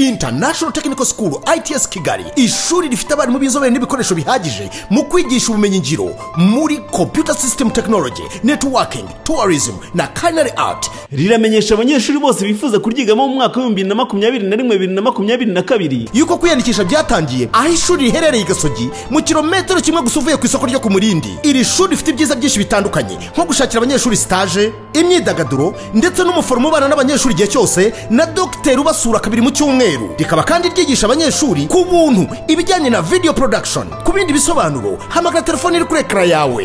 international technical school its kigali ishuri rifite abarimu b'inzobere n'ibikoresho bihagije mu kwigisha ubumenyingiro muri computer system technology networking tourism na culinary art riramenyesha abanyeshuri bose bifuza kuryigamo mu mwaka w'ibihumbi bibiri na makumyabiri na rimwe bibiri na makumyabiri na kabiri yuko kwiyandikisha byatangiye aho ishuri riherereye i gasogi mu kilometero kimwe gusa uvuye ku isoko ryo ku murindi iri shuri rifite ibyiza byinshi bitandukanye nko gushakira abanyeshuri stage imyidagaduro ndetse n'umuforomo ubana n'abanyeshuri igihe cyose na dogiteri ubasura kabiri mu cyumweru rikaba kandi ryigisha abanyeshuri ku buntu ibijyanye na video production ku bindi bisobanuro hamagara telefone iri kuri ekara yawe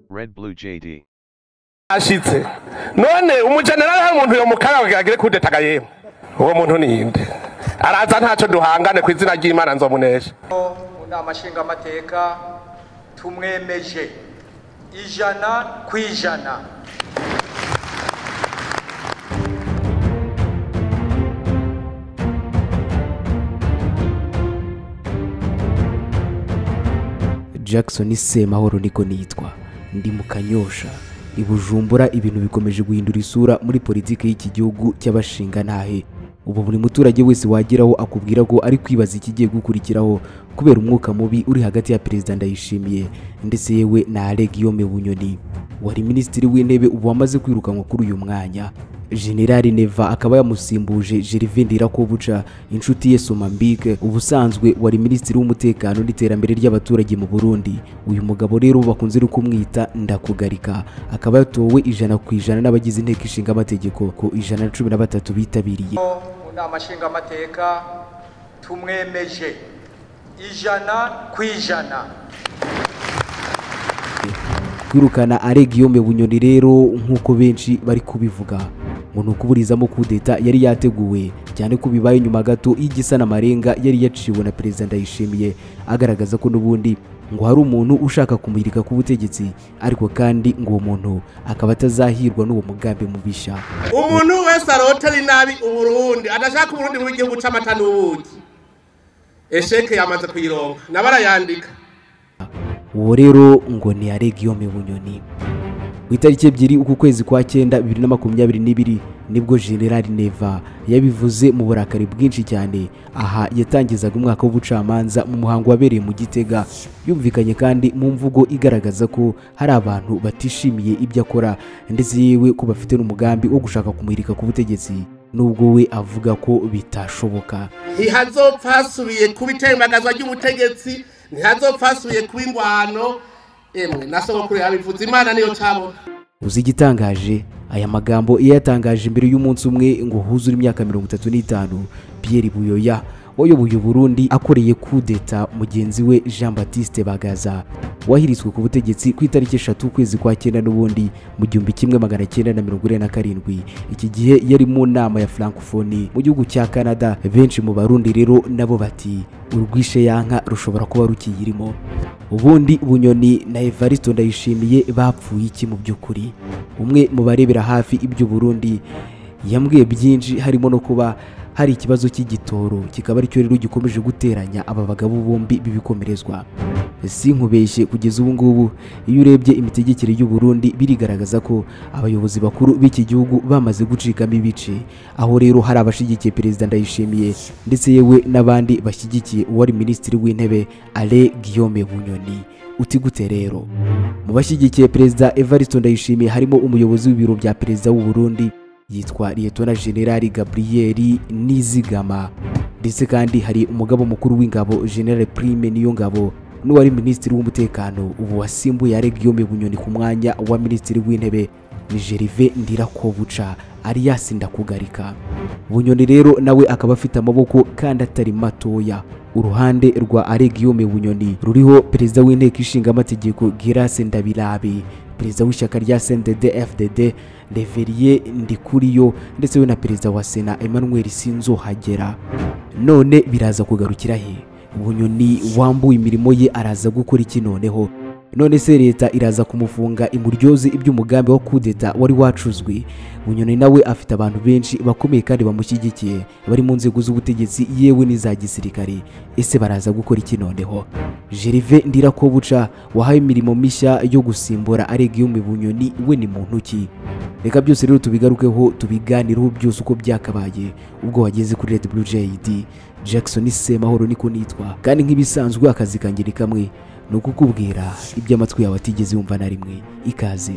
Red Blue JD. ashitse none umujenerali hari umuntu yo mukaraga agire kudetaga yemwe uwo muntu ni inde araza ntacyo duhangane ku izina ry'imana nzomunesha mu nama nshingamateka tumwemeje ijana ku ijana jackson semahoro niko nitwa ndi mu kanyosha i bujumbura ibintu bikomeje guhindura isura muri politiki y'iki gihugu cy'abashinga ntahe ubu buri muturage wese wageraho akubwira ko ari kwibaza ikigiye gukurikiraho kubera umwuka mubi uri hagati ya perezida ndayishimiye ndetse yewe na alegiyome bunyoni wari minisitiri w'intebe ubu wamaze kwirukanwa kuri uyu mwanya General Neva akaba yamusimbuje Gervin Ndirakobuca inshuti ye Somambike ubusanzwe wari minisitiri w'umutekano n'iterambere ry'abaturage mu Burundi uyu mugabo rero bakunze no kumwita Ndakugarika akaba yatowe ijana ku ijana n'abagize inteko ishinga amategeko ku ijana na cumi na batatu bitabiriye mu nama nshingamateka tumwemeje ijana ku ijana kwirukana aregiyome bunyoni rero nk'uko benshi bari kubivuga ngo ni ukuburizamo kudeta yari yateguwe cyane ko bibaye nyuma gato y'igisa n'amarenga yari yaciwe na perezida ndayishimiye agaragaza ko n'ubundi ngo hari umuntu ushaka kumurika ku butegetsi ariko kandi ngo uwo muntu akaba atazahirwa n'uwo mugambi mubisha umuntu wese arotera inabi uburundi adashaka uburundi mu gihugu c'amata n'ubuki esheke yamaze kuyironka nabarayandika uwo rero ngo ni aregiyome bunyoni ku itariki ebyiri uku kwezi kwa cyenda bibiri na makumyabiri n'ibiri nibwo generali neva yabivuze mu burakari bwinshi cyane aha yatangizaga umwaka w'ubucamanza mu muhango wabereye mu gitega yumvikanye kandi mu mvugo igaragaza ko hari abantu batishimiye ibyo akora ndetse yewe ko bafite n'umugambi wo gushaka kumurika ku butegetsi nubwo we avuga ko bitashoboka ntihazopfa hasubiye kuba itembagazwa ry'ubutegetsi ntihazopfa hasubiye kuba ingwano emwe na sogokuru yabivuze imana niyo cabona uzi igitangaje aya magambo iyo yatangaje imbere y'umunsi umwe ngo huzure imyaka mirongo itatu n'itanu pierre buyoya wayoboye uburundi akoreye kudeta mugenzi we jean batiste bagaza wahiritswe ku butegetsi ku itariki eshatu ukwezi kwa cyenda n'ubundi mu gihumbi kimwe magana cyenda na mirongo ine na karindwi iki gihe yari mu nama ya francophonie mu gihugu cya canada benshi mu barundi rero nabo bati urwishe yanka rushobora kuba rukiyirimo ubundi bunyoni na evaristo ndayishimiye bapfuye iki mu by'ukuri umwe mu barebera hafi iby'uburundi yambwiye byinshi harimo no kuba hari ikibazo cy'igitoro kikaba aricyo rero gikomeje guteranya aba bagabo bombi b'ibikomerezwa sinkubeshye kugeza ubu ngubu iyo urebye imitegekere y'u Burundi birigaragaza ko abayobozi bakuru b'iki gihugu bamaze gucikamo ibice aho rero hari abashigikiye perezida ndayishimiye ndetse yewe n'abandi bashyigikiye uwari minisitiri w'intebe ale guillaume bunyoni uti gute rero mu bashyigikiye perezida evariste ndayishimiye harimo umuyobozi w'ibiro bya perezida w'u Burundi yitwa liyetona generali gaburiyeri nizigama ndetse kandi hari umugabo mukuru w'ingabo generale prime niyo ngabo n'uwari minisitiri w'umutekano ubu wasimbuye aregiyome bunyoni ku mwanya wa minisitiri w'intebe ni jerive ndirakobuca ari yasinda kugarika bunyoni rero nawe akaba afite amaboko kandi atari matoya uruhande rwa aregiyome bunyoni ruriho perezida w'inteko ishinga amategeko girase ndabirabe perezida w'ishyaka rya sendede fdd reveriye ndikuriyo ndetse we na perezida wa sena emmanuel sinzohagera none biraza kugarukira he bunyoni wambuye imirimo ye araza gukora iki noneho none se leta iraza kumufunga imuryoze iby'umugambi wa kudeta wari wacuzwe bunyoni nawe afite abantu benshi bakomeye kandi bamushyigikiye bari mu nzego z'ubutegetsi yewe n'iza gisirikare ese baraza gukora iki noneho jerive ndirakobuca wahaye imirimo mishya yo gusimbura aregiyume bunyoni we ni muntu ki reka byose rero tubigarukeho tubiganireho byose uko byakabaye ubwo wageze kuri red blue jad jackson semahoro niko nitwa kandi nk'ibisanzwe akazi kanjye ni kamwe ni ukukubwira ibyo amatwi yawe atigeze yumva na rimwe ikaze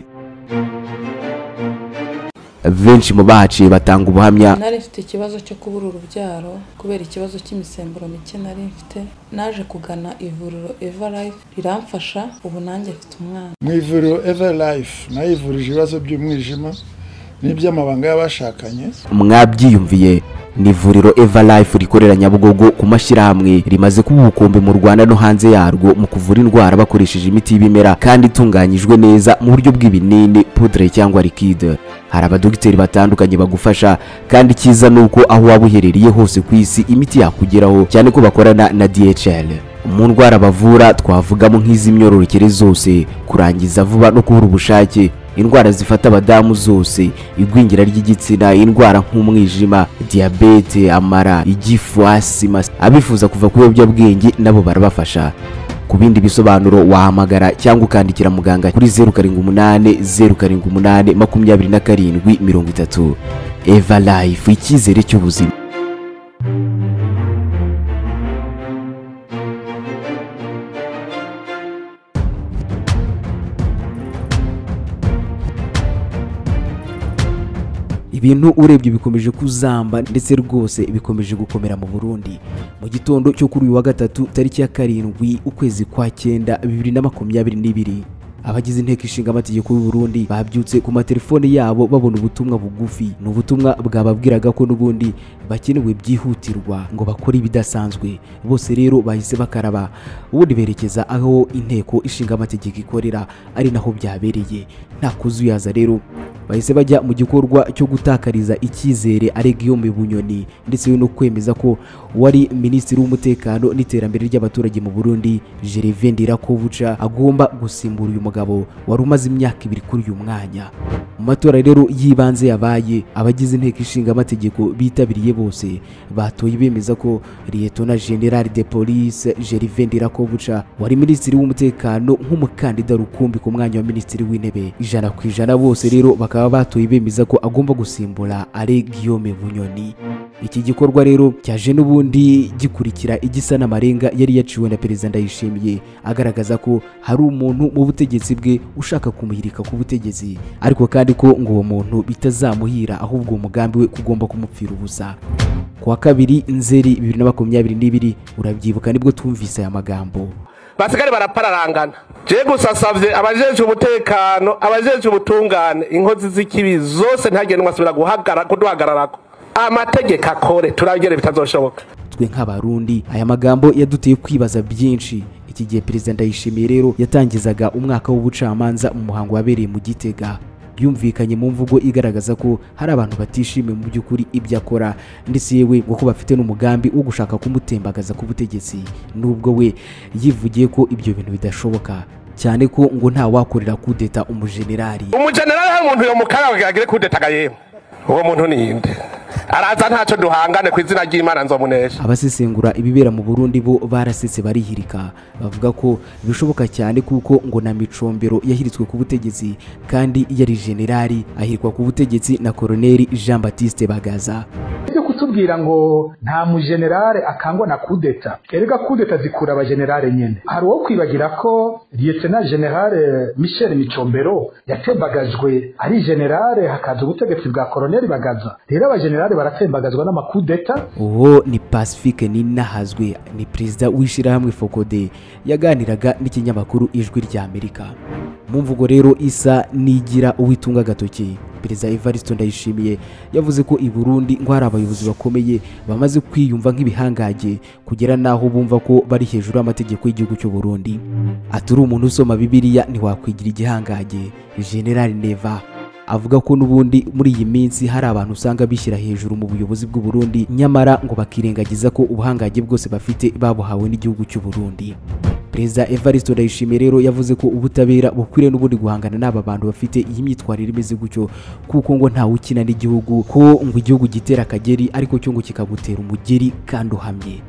benshi mu bahaciye batanga ubuhamya nari mfite ikibazo cyo kubura urubyaro kubera ikibazo cy'imisemburo mike nari mfite naje kugana ivuriro eva life riramfasha ubu nanjye mfite umwana mu ivuriro eva life nayivurije ibibazo by'umwijima n'iby'amabanga y'abashakanye mwabyiyumviye ni ivuriro eva life rikorera nyabugogo ku mashyirahamwe rimaze kuba ubukombe mu rwanda no hanze yarwo mu kuvura indwara bakoresheje imiti y'ibimera kandi itunganyijwe neza mu buryo bw'ibinini pudre cyangwa likide hari abadogiteri batandukanye bagufasha kandi icyiza ni uko aho waba uherereye hose ku isi imiti yakugeraho cyane ko bakorana na dhl mu ndwara bavura twavugamo nk'iz'imyororokere zose kurangiza vuba no kubura ubushake indwara zifata abadamu zose igwingira ry'igitsina indwara nk'umwijima diyabete amara igifu asima abifuza kuva ku biyobyabwenge nabo barabafasha ku bindi bisobanuro wahamagara cyangwa ukandikira muganga kuri zeru karindwi umunani zeru karindwi umunani makumyabiri na karindwi mirongo itatu eva life icyizere cy'ubuzima ibintu urebye bikomeje kuzamba ndetse rwose bikomeje gukomera mu Burundi mu gitondo cyo kuri uyu wa gatatu tariki ya karindwi ukwezi kwa cyenda bibiri na makumyabiri n'ibiri abagize inteko ishinga amategeko y'u Burundi babyutse ku matelefone yabo babona ubutumwa bugufi ni ubutumwa bwababwiraga ko n'ubundi bakenewe byihutirwa ngo bakore ibidasanzwe bose rero bahise bakaraba ubundi berekeza aho inteko ishinga amategeko ikorera ari naho byabereye nta kuzuyaza rero bahise bajya mu gikorwa cyo gutakariza icyizere aregiyome bunyoni ndetse no kwemeza ko wari minisitiri w'umutekano n'iterambere ry'abaturage mu burundi gervais ndirakobuca agomba gusimbura uyu mugabo wari umaze imyaka ibiri kuri uyu mwanya mu matora rero y'ibanze yabaye abagize inteko ishinga amategeko bitabiriye bose batoye bemeza ko liyetona general de police gervais ndirakobuca wari minisitiri w'umutekano nk'umukandida rukumbi ku mwanya wa minisitiri w'intebe ijana ku ijana bose rero bakaba bakaba batoye bemeza ko agomba gusimbura ari Guillaume Bunyoni iki gikorwa rero cyaje n'ubundi gikurikira igisa n'amarenga yari yaciwe na perezida Ndayishimiye agaragaza ko hari umuntu mu butegetsi bwe ushaka kumuhirika ku butegetsi ariko kandi ko ngo uwo muntu bitazamuhira ahubwo uwo mugambi we kugomba kumupfira ubusa kuwa kabiri nzeri bibiri na makumyabiri n'ibiri urabyibuka nibwo twumvise aya magambo basigare barapararangana je gusa savye abajejwe umutekano abajejwe ubutungane inkozi z'ikibi zose ntihagire n'umwe asubira guhagara kuduhagararako amategeko akore turabigere bitazoshoboka twe nk'abarundi aya magambo yaduteye kwibaza byinshi iki gihe perezida ndayishimiye rero yatangizaga umwaka w'ubucamanza mu muhango wabereye mu gitega yumvikanye mu mvugo igaragaza ko hari abantu batishimiye mu by'ukuri ibyo akora ndetse yewe ngo ko bafite n'umugambi wo gushaka kumutembagaza ku butegetsi nubwo we yivugiye ko ibyo bintu bidashoboka cyane ko ngo nta wakorera kudeta umujenerali umujenerali hari umuntu yomukaraba agire kudetaga yemwe uwo muntu ninde araza ntacyo duhangane ku izina ry'imana nzomunesha abasesengura ibibera mu burundi bo barasetse barihirika bavuga ko bishoboka cyane kuko ngo na micombero yahiritswe ku butegetsi kandi yari generali ahirwa ku butegetsi na koroneri jean batiste bagaza byo kutubwira ngo nta mujenerale akangwa na kudeta erega kudeta zikura abajenerale nyene hari uwo kwibagira ko liyetena generale michel micombero yatembagajwe ari generale hakaza ubutegetsi bwa koroneri bagaza rero abajenerale baratembagazwa n'amakudeta uwo ni pacifique ninahazwe ni perezida w'ishyirahamwe fokode yaganiraga n'ikinyamakuru ijwi ry'amerika mu mvugo rero isa n'igira uwitunga agatoki perezida evaristo ndayishimiye yavuze ko i burundi ngo hari abayobozi bakomeye bamaze kwiyumva nk'ibihangage kugera n'aho bumva ko bari hejuru y'amategeko y'igihugu cy'u burundi atari umuntu usoma bibiliya ntiwakwigira igihangage general neva avuga ko n'ubundi muri iyi minsi hari abantu usanga bishyira hejuru mu buyobozi bw'u Burundi nyamara ngo bakirengagiza ko ubuhangange bwose bafite babuhawe n'igihugu cy'u Burundi perezida evariste ndayishimiye rero yavuze ko ubutabera bukwiriye n'ubundi guhangana n'aba bantu bafite iyi myitwarire imeze gutyo kuko ngo ntawe ukina n'igihugu ko ngo igihugu gitera akageri ariko cyo ngo kikagutera umugeri kandi uhamye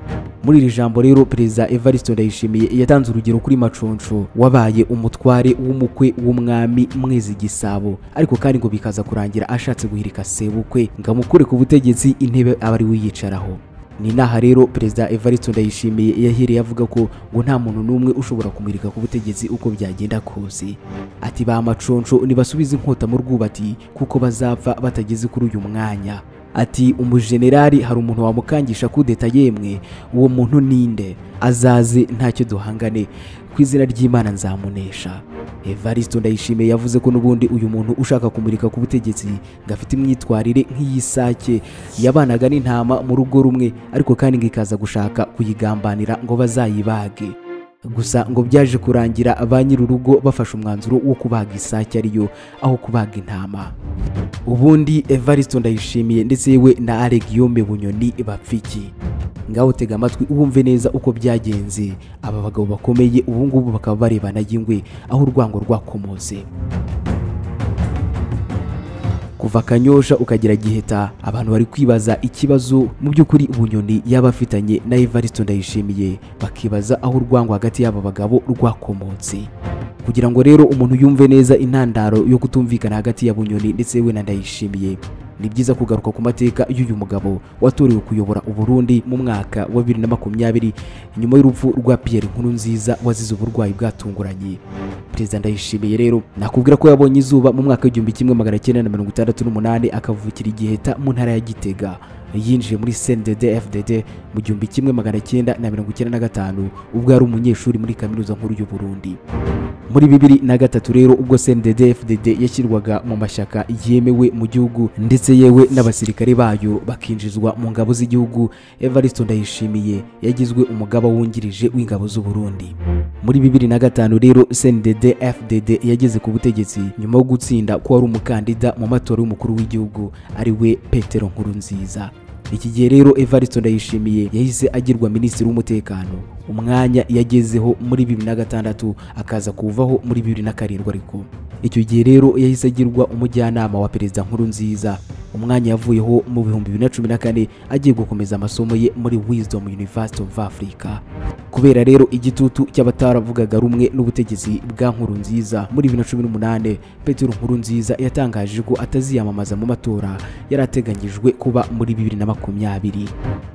muri iri jambo rero perezida evariste ndayishimiye yatanze urugero kuri maconsho wabaye umutware w'umukwe w'umwami mwezi gisabo ariko kandi ngo bikaza kurangira ashatse guhirika sebukwe ngo amukure ku butegetsi intebe aba ari we uyicaraho ni inaha rero perezida evariste ndayishimiye yahereye avuga ko ngo nta muntu n'umwe ushobora kumurika ku butegetsi uko byagenda kose ati ba maconsho nibasubize inkota mu rwubati kuko bazapfa batageze kuri uyu mwanya ati umujenerali hari umuntu wamukangisha kudeta yemwe uwo muntu ninde azaze ntacyo duhangane ku izina ry'imana nzamunesha evariste ndayishimiye yavuze ko n'ubundi uyu muntu ushaka kumurika ku butegetsi ngo afite imyitwarire nk'iy'isake yabanaga n'intama mu rugo rumwe ariko kandi ngo ikaza gushaka kuyigambanira ngo bazayibage gusa ngo byaje kurangira ba nyir'urugo bafashe umwanzuro wo kubaga isake ariyo aho kubaga intama ubundi evariste ndayishimiye ndetse yewe na Alec Yome bunyoni bapfiki ngaho tega amatwi wumve neza uko byagenze aba bagabo bakomeye ubu ngubu bakaba barebana y'ingwe aho urwango rwakomotse kuva kanyosha ukagera giheta abantu bari kwibaza ikibazo mu by'ukuri bunyoni yaba afitanye na evariste ndayishimiye bakibaza aho urwango hagati y'aba bagabo rwakomotse kugira ngo rero umuntu yumve neza intandaro yo kutumvikana hagati ya bunyoni ndetse we na ndayishimiye ni byiza kugaruka ku mateka y'uyu mugabo watorewe kuyobora uburundi mu mwaka wa 2020 nyuma y'urupfu rwa pierre nkuru nziza wazize uburwayi bwatunguranye perezida ndayishimiye rero nakubwira ko yabonye izuba mu mwaka w'igihumbi kimwe magana cyenda na mirongo itandatu n'umunani akavukira igiheta mu ntara ya gitega yinjiye muri cndd fdd mu gihumbi kimwe magana cyenda na mirongo icyenda na gatanu ubwo yari umunyeshuri muri kaminuza nkuru y'u burundi muri bibiri na gatatu rero ubwo cndd fdd yashyirwaga mu mashyaka yemewe mu gihugu ndetse yewe n'abasirikare bayo bakinjizwa mu ngabo z'igihugu evariste ndayishimiye yagizwe umugaba wungirije w'ingabo z'u burundi muri bibiri na gatanu rero cndd fdd yageze ku butegetsi nyuma yo gutsinda ko wari umukandida mu matora y'umukuru w'igihugu ari we petero nkurunziza iki gihe rero evariste ndayishimiye yahise agirwa minisitiri w'umutekano umwanya yagezeho muri bibiri na gatandatu akaza kuvaho muri bibiri na karindwi ariko icyo gihe rero yahise agirwa umujyanama wa perezida nkuru nziza umwanya yavuyeho mu bihumbi bibiri na cumi na kane agiye gukomeza amasomo ye muri wisdom university of africa kubera rero igitutu cy'abataravugaga rumwe n'ubutegetsi bwa nkuru nziza muri bibiri na cumi n'umunani petero nkuru nziza yatangaje ko ataziyamamaza mu matora yari ateganyijwe kuba muri bibiri na makumyabiri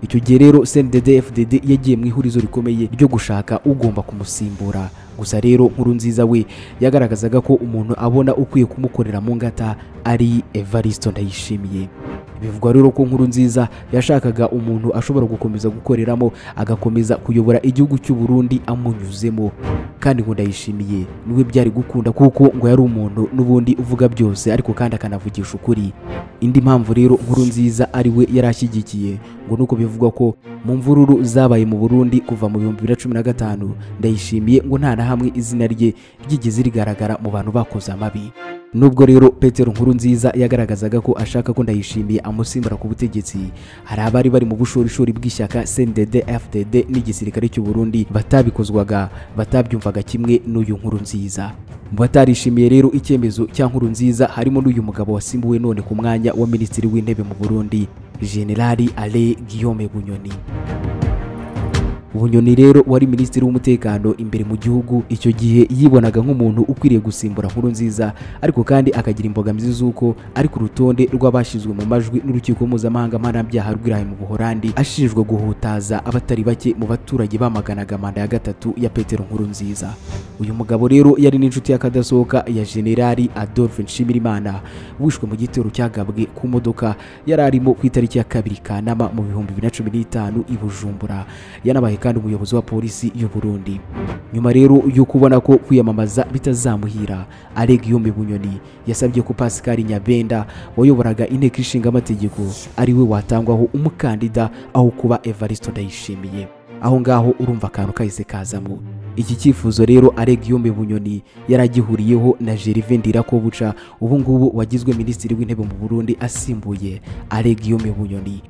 icyo gihe rero cndd fdd yagiye mu ihurizo rikomeye ryo gushaka ugomba kumusimbura gusa rero nkuru nziza we yagaragazaga ko umuntu abona ukwiye kumukorera mu ngata ari evariste ndayishimiye bivugwa rero ko nkuru nziza yashakaga umuntu ashobora gukomeza gukoreramo agakomeza kuyobora igihugu cy'u Burundi amunyuzemo kandi ngo ndayishimiye niwe byari gukunda kuko ngo yari umuntu n'ubundi uvuga byose ariko kandi akanavugisha ukuri indi mpamvu rero nkuru nziza ari we yari ashyigikiye ngo nuko bivugwa ko mu mvururu zabaye mu Burundi kuva mu bihumbi bibiri na cumi na gatanu ndayishimiye ngo nta na hamwe izina rye ryigeze rigaragara mu bantu bakoze amabi nubwo rero petero nkuru nziza yagaragazaga ko ashaka ko ndayishimiye amusimbura ku butegetsi hari abari bari mu bushorishori bw'ishyaka cndd fdd n'igisirikare cy'u Burundi batabikozwaga batabyumvaga kimwe n'uyu nkuru nziza mu batarishimiye rero icyemezo cya nkuru nziza harimo n'uyu mugabo wasimbuwe none ku mwanya wa minisitiri w'intebe mu Burundi generali ale guillaume bunyoni bunyoni rero wari minisitiri w'umutekano imbere mu gihugu icyo gihe yibonaga nk'umuntu ukwiriye gusimbura nkuru nziza ariko kandi akagira imbogamizi z'uko ari ku rutonde rw'abashyizwe mu majwi n'urukiko mpuzamahanga mpanabyaha rw'irayi mu buhorandi ashinjwa guhutaza abatari bake mu baturage bamaganaga manda ya gatatu ya petero nkuru nziza uyu mugabo rero yari n'inshuti y'akadasohoka ya generali adolphe nshimirimana wishwe mu gitero cyagabwe ku modoka yari arimo ku itariki ya kabiri kanama mu bihumbi bibiri na cumi n'itanu i bujumbura yanabaye kandi umuyobozi wa polisi y'u Burundi nyuma rero yo kubona ko kwiyamamaza bitazamuhira Alec Yombe Bunyoni yasabye ko Pascal Nyabenda wayoboraga inteko ishinga amategeko ari we watangwaho umukandida aho kuba Evariste Ndayishimiye aho ngaho urumva akantu kahise kazamo iki cyifuzo rero Alec Yombe Bunyoni yari agihuriyeho na Gervais Ndirakobuca ubu ngubu wagizwe minisitiri w'intebe mu Burundi asimbuye Alec Yombe Bunyoni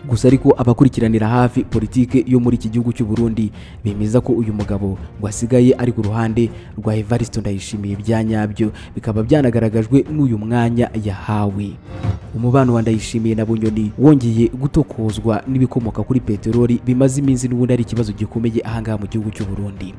gusa ariko abakurikiranira hafi politike yo muri iki gihugu cy'u Burundi bemeza ko uyu mugabo ngo asigaye ari ku ruhande rwa Evariste Ndayishimiye bya nyabyo bikaba byanagaragajwe n'uyu mwanya yahawe umubano wa Ndayishimiye na Bunyoni wongeye gutokozwa n'ibikomoka kuri peteroli bimaze iminsi n'ubundi ari ikibazo gikomeye ahangaha mu gihugu cy'u Burundi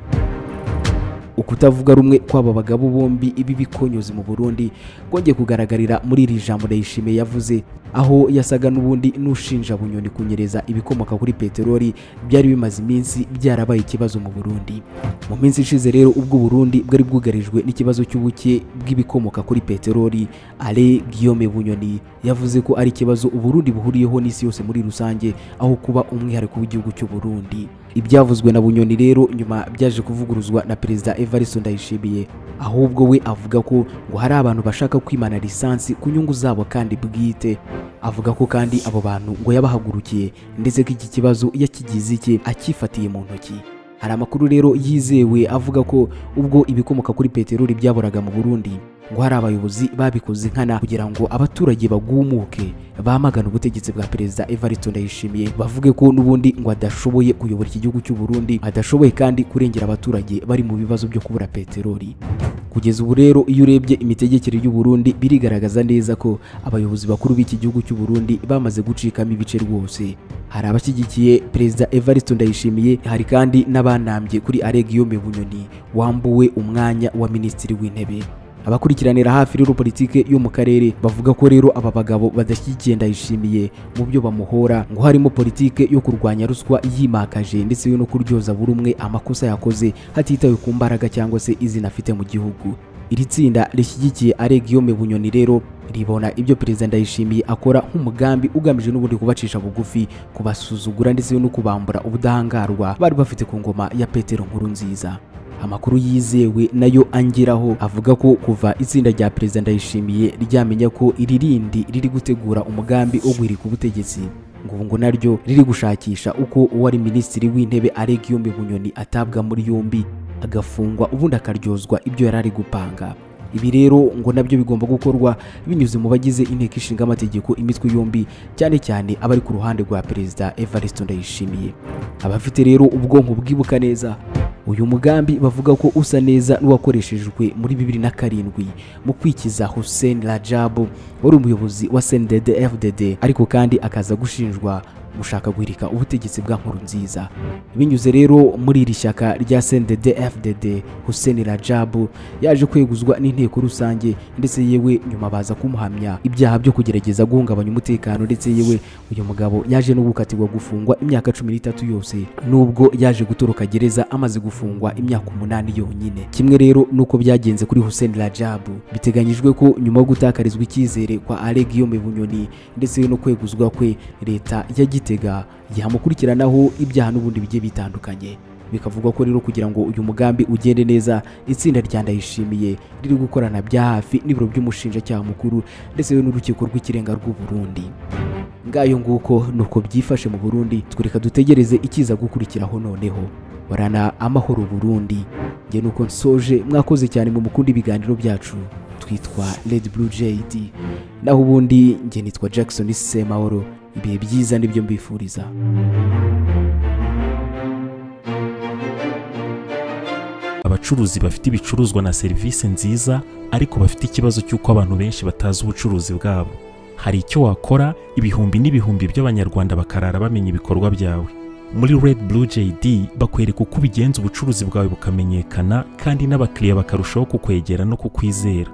ukutavuga rumwe kw'aba bagabo bombi ibi bikonyozi mu Burundi kongeye kugaragarira muri iri jambo Ndayishimiye yavuze aho yasaga n'ubundi n'ushinja bunyoni kunyereza ibikomoka kuri peteroli byari bimaze iminsi byarabaye ikibazo mu Burundi mu minsi ishize rero ubwo Burundi bwari bwugarijwe n'ikibazo cy'ubuke bw'ibikomoka kuri peteroli Ale Guillaume Bunyoni yavuze ko ari ikibazo Uburundi buhuriyeho n'isi yose muri rusange aho kuba umwihariko w'igihugu cy'u Burundi ibyavuzwe na bunyoni rero nyuma byaje kuvuguruzwa na perezida evariste ndayishimiye ahubwo we avuga ko ngo hari abantu bashaka kwimana lisansi ku nyungu zabo kandi bwite avuga ko kandi abo bantu ngo yabahagurukiye ndetse ko iki kibazo yakigize icye akifatiye mu ntoki hari amakuru rero yizewe avuga ko ubwo ibikomoka kuri peteroli byaburaga mu burundi ngo hari abayobozi babikoze nkana kugira ngo abaturage bagumuke bamagana ubutegetsi bwa perezida evariste ndayishimiye bavuge ko n'ubundi ngo adashoboye kuyobora iki gihugu cy'u Burundi adashoboye kandi kurengera abaturage bari mu bibazo byo kubura peteroli kugeza ubu rero iyo urebye imitegekere y'u Burundi birigaragaza neza ko abayobozi bakuru b'iki gihugu cy'u Burundi bamaze gucikamo ibice rwose hari abashyigikiye perezida evariste ndayishimiye hari kandi n'abanambye kuri aregiyome bunyoni wambuwe umwanya wa minisitiri w'intebe abakurikiranira hafi rero politike yo mu karere bavuga ko rero aba bagabo badashyigikiye ndayishimiye mu byo bamuhora ngo harimo politike yo kurwanya ruswa yimakaje ndetse no kuryoza buri umwe amakosa yakoze hatitawe ku mbaraga cyangwa se izina afite mu gihugu iri tsinda rishyigikiye aregiyome bunyoni rero ribona ibyo perezida ndayishimiye akora nk'umugambi ugamije n'ubundi kubacisha bugufi kubasuzugura ndetse no kubambura ubudahangarwa bari bafite ku ngoma ya petero nkuru nziza amakuru yizewe nayo angeraho avuga ko kuva itsinda rya perezida ndayishimiye ryamenya ko iri rindi riri gutegura umugambi wo guhirika ubutegetsi ngo ubu ngo naryo riri gushakisha uko uwari minisitiri w'intebe aregiyombe bunyoni atabwa muri yombi agafungwa ubundi akaryozwa ibyo yari ari gupanga ibi rero ngo nabyo bigomba gukorwa binyuze mu bagize inteko ishinga amategeko imitwe yombi cyane cyane abari ku ruhande rwa perezida evariste ndayishimiye abafite rero ubwonko bwibuka neza uyu mugambi bavuga ko usa neza n'uwakoreshejwe muri bibiri na karindwi mu kwikiza Hussein Rajabu wari umuyobozi wa CNDD FDD ariko kandi akaza gushinjwa gushaka guhirika ubutegetsi bwa nkuru nziza binyuze rero muri iri shyaka rya CNDD FDD Hussein Rajabu yaje kweguzwa n'inteko rusange ndetse yewe nyuma baza kumuhamya ibyaha byo kugerageza guhungabanya umutekano ndetse yewe uyu mugabo yaje no gukatirwa gufungwa imyaka cumi n'itatu yose nubwo yaje gutoroka gereza amaze gufungwa imyaka umunani yonyine kimwe rero nuko byagenze kuri Hussein Rajabu biteganyijwe ko nyuma yo gutakarizwa icyizere kwa Ale Guillaume Bunyoni ndetse no kweguzwa kwe leta yagite gitega yamukurikiranaho ibyaha n'ubundi bigiye bitandukanye bikavugwa ko rero kugira ngo uyu mugambi ugende neza itsinda rya ndayishimiye riri gukorana bya hafi n'ibiro by'umushinjacyaha mukuru ndetse n'urukiko rw'ikirenga rw'u Burundi ngayo nguko nuko byifashe mu Burundi twereka dutegereze ikiza gukurikiraho noneho warana amahoro Burundi nge nuko nsoje mwakoze cyane mu mukunda ibiganiro byacu twitwa Red Blue JD naho ubundi nge nitwa Jackson Semahoro ibihe byiza nibyo mbifuriza abacuruzi bafite ibicuruzwa na serivisi nziza ariko bafite ikibazo cy'uko abantu benshi batazi ubucuruzi bwabo hari icyo wakora ibihumbi n'ibihumbi by'abanyarwanda bakarara bamenya ibikorwa byawe muri Red Blue JD bakwereka uko ubigenza ubucuruzi bwawe bukamenyekana kandi n'abakiriya bakarushaho kukwegera no kukwizera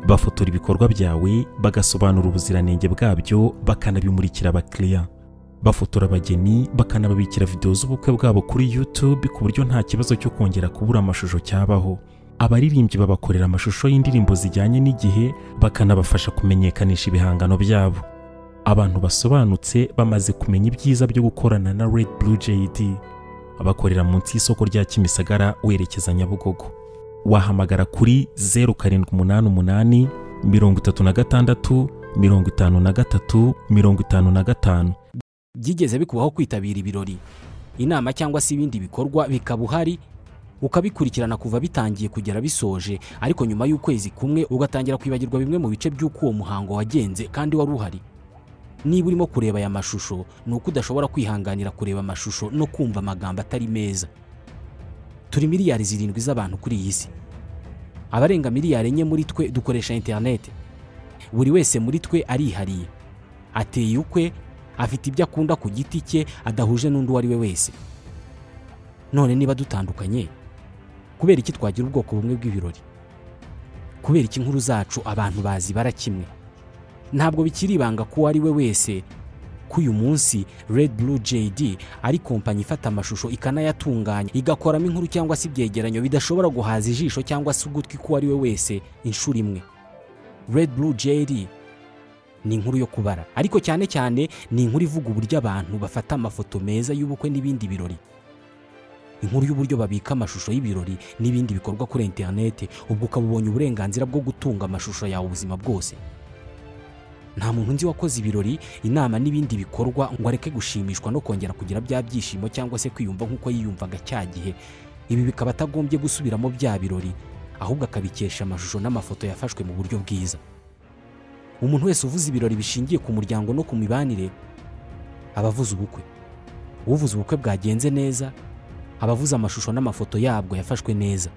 bafotora ibikorwa byawe bagasobanura ubuziranenge bwabyo bakanabimurikira abakiriya bafotora abageni bakanababikira videwo z'ubukwe bwabo kuri YouTube ku buryo nta kibazo cyo kongera kubura amashusho cyabaho abaririmbyi babakorera amashusho y'indirimbo zijyanye n'igihe bakanabafasha kumenyekanisha ibihangano byabo abantu basobanutse bamaze kumenya ibyiza byo gukorana na Red Blue JD bakorera munsi y'isoko rya Kimisagara werekeza Nyabugogo wahamagara kuri zeru karindwi umunani umunani mirongo itatu na gatandatu mirongo itanu na gatatu mirongo itanu na gatanu byigeze bikubaho kwitabira ibirori inama cyangwa se ibindi bikorwa bikaba uhari ukabikurikirana kuva bitangiye kugera bisoje ariko nyuma y'ukwezi kumwe ugatangira kwibagirwa bimwe mu bice by'uko uwo muhango wagenze kandi wari uhari niba urimo kureba aya mashusho ni uko udashobora kwihanganira kureba amashusho no kumva amagambo atari meza turi miliyari zirindwi z'abantu kuri iyi si abarenga miliyari enye muri twe dukoresha interineti buri wese muri twe arihariye ateye ukwe afite ibyo akunda ku giti cye adahuje n'undi uwo ari we wese none niba dutandukanye kubera iki twagira ubwoko bumwe bw'ibirori kubera iki inkuru zacu abantu bazibara kimwe ntabwo bikiri ibanga ko uwo ari we wese ko uyu munsi Red Blue JD ari kompanyi ifata amashusho ikanayatunganya igakoramo inkuru cyangwa se ibyegeranyo bidashobora guhaza ijisho cyangwa se ugutwi k'uwo ari we wese inshuro imwe Red Blue JD ni inkuru yo kubara ariko cyane cyane ni inkuru ivuga uburyo abantu bafata amafoto meza y'ubukwe n'ibindi birori inkuru y'uburyo babika amashusho y'ibirori n'ibindi bikorwa kuri interineti ubwo ukaba ubonye uburenganzira bwo gutunga amashusho yawe ubuzima bwose nta muntu nzi wakoze ibirori inama n'ibindi bikorwa ngo areke gushimishwa no kongera kugira bya byishimo cyangwa se kwiyumva nk'uko yiyumvaga cya gihe ibi bikaba atagombye gusubiramo bya birori ahubwo akabikesha amashusho n'amafoto yafashwe mu buryo bwiza umuntu wese uvuze ibirori bishingiye ku muryango no ku mibanire aba avuze ubukwe uvuze ubukwe bwagenze neza aba avuze amashusho n'amafoto yabwo yafashwe neza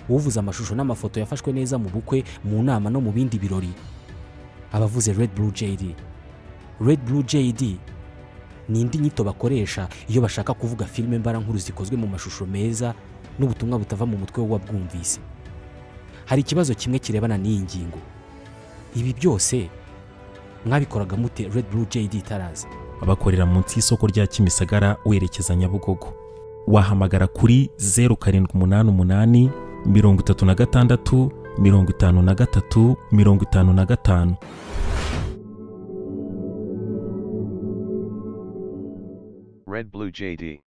uvuze amashusho n'amafoto yafashwe neza mu bukwe mu nama no mu bindi birori abavuze Red Blue JD Red Blue JD ni indi nyito bakoresha iyo bashaka kuvuga filime mbarankuru zikozwe mu mashusho meza n'ubutumwa butava mu mutwe w'uwabwumvise hari ikibazo kimwe kirebana n'iyi ngingo ibi byose mwabikoraga mute Red Blue JD itaraza abakorera munsi y'isoko rya kimisagara werekeza nyabugogo wahamagara kuri zeru karindwi umunani umunani mirongo itatu na gatandatu mirongo itanu na gatatu mirongo itanu na gatanu Red Blue JD.